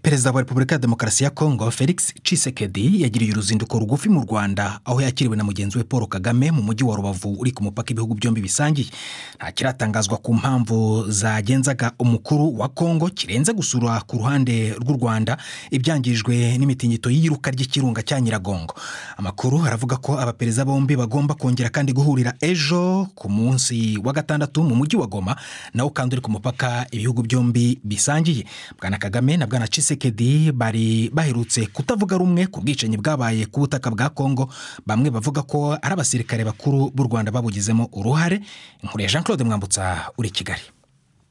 perezida wa repubulika ya demokarasi ya kongo felix cisekedi yagiriye uruzinduko rugufi mu rwanda aho yakiriwe na mugenzi we paul kagame mu mujyi wa rubavu uri ku mupaka ibihugu byombi bisangiye nta kiratangazwa ku mpamvu zagenzaga umukuru wa kongo kirenze gusura ku ruhande rw'u rwanda ibyangijwe n'imitingito y'iyiruka ry'ikirunga cya nyiragongo amakuru aravuga ko abaperezida bombi bagomba kongera kandi guhurira ejo ku munsi wa gatandatu mu mujyi wa goma nawo kandi uri ku mupaka ibihugu byombi bisangiye bwana kagame na bwana cisekedi bari baherutse kutavuga rumwe ku bwicanyi bwabaye ku butaka bwa kongo bamwe bavuga ko ari abasirikare bakuru b'u rwanda babugizemo uruhare nkuriya jean claude mwambutsa uri kigali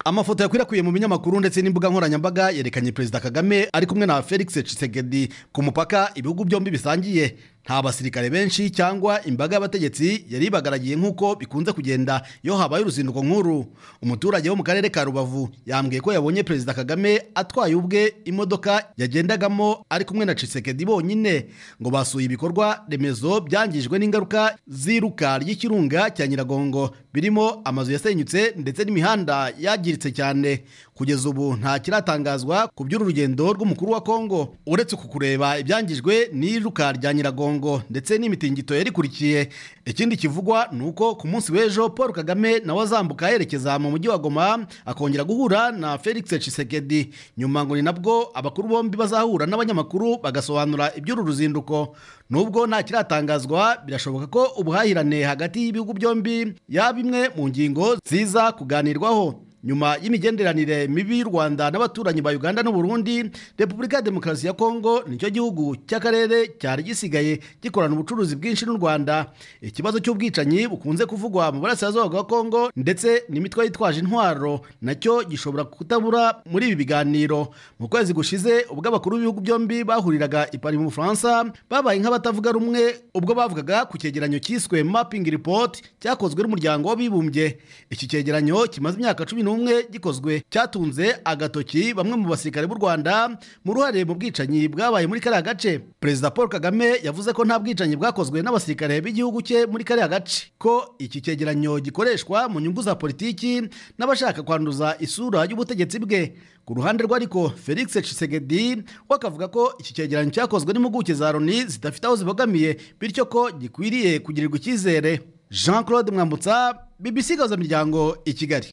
amafoto yakwirakwiriye mu binyamakuru ndetse n'imbuga nkoranyambaga yerekanye perezida kagame ari kumwe na felix Tshisekedi ku mupaka ibihugu byombi bisangiye nta basirikare benshi cyangwa imbaga y'abategetsi yari ibagaragiye nk'uko bikunze kugenda iyo habaye uruzinduko nk'uru umuturage wo mu karere ka rubavu yambwiye ko yabonye perezida kagame atwaye ubwe imodoka yagendagamo ari kumwe na Tshisekedi bonyine ngo basuye ibikorwa remezo byangijwe n'ingaruka z'iruka ry'ikirunga cya nyiragongo birimo amazu yasenyutse ndetse n'imihanda yangiritse cyane kugeza ubu nta kiratangazwa ku by'urugendo rw'umukuru wa kongo uretse ku kureba ibyangijwe n'iruka rya nyiragongo ndetse n'imitingito yarikurikiye ikindi kivugwa ni uko ku munsi w'ejo paul kagame nawe azambuka yerekeza mu mujyi wa goma akongera guhura na felix Tshisekedi nyuma ngo ni nabwo abakuru bombi bazahura n'abanyamakuru bagasobanura iby'uru ruzinduko nubwo nta kiratangazwa birashoboka ko ubuhahirane hagati y'ibihugu byombi yaba imwe mu ngingo ziza kuganirwaho nyuma y'imigenderanire mibi y'u rwanda n'abaturanyi ba uganda n'uburundi repubulika ya demokarasi ya kongo nicyo gihugu cy'akarere cyari gisigaye gikorana ubucuruzi bwinshi n'u rwanda ikibazo cy'ubwicanyi bukunze kuvugwa mu burasirazuba bwa kongo ndetse n'imitwe yitwaje intwaro nacyo gishobora kutabura muri ibi biganiro mu kwezi gushize ubwo abakuru b'ibihugu byombi bahuriraga i Paris mu bufaransa babaye nk'abatavuga rumwe ubwo bavugaga ku cyegeranyo cyiswe mapping report cyakozwe n'umuryango w'abibumbye iki cyegeranyo kimaze imyaka cumi n'umwe gikozwe cyatunze agatoki bamwe mu basirikare b'u rwanda mu ruhare mu bwicanyi bwabaye muri kariya gace perezida paul kagame yavuze ko nta bwicanyi bwakozwe n'abasirikare b'igihugu cye muri kariya gace ko iki cyegeranyo gikoreshwa mu nyungu za politiki n'abashaka kwanduza isura y'ubutegetsi bwe ku ruhande rwe ariko felix Tshisekedi we akavuga ko iki cyegeranyo cyakozwe n'impuguke za loni zidafite aho zibogamiye bityo ko gikwiriye kugirirwa icyizere jean claude mwambutsa BBC gaza miryango i kigali